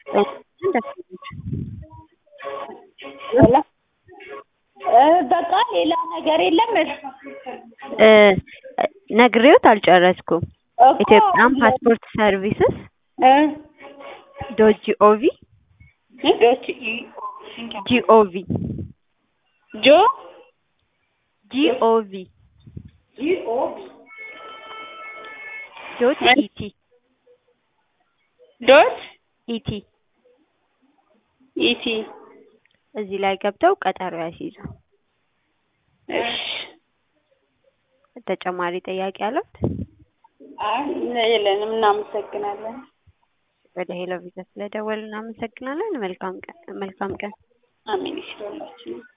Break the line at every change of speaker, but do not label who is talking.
በቃ ሌላ ነገር የለም።
እ ነግሬዎት አልጨረስኩም።
እኮ
ኢትዮጵያን ፓስፖርት ሰርቪስስ
እ
ዶት ጂኦቪ
ዶች
ጂኦቪ
ጆ
ጂኦቪ ዶት ኢቲ
ዶት
ኢቲ
ኢቲ
እዚህ ላይ ገብተው ቀጠሮ ያስይዙ።
እሺ
ተጨማሪ ጥያቄ አለት?
አይ የለንም። እናመሰግናለን።
ወደ ሄሎ ቪዛ ስለደወሉ እናመሰግናለን። መልካም ቀን መልካም ቀን።
አሜን ይሽላችሁ።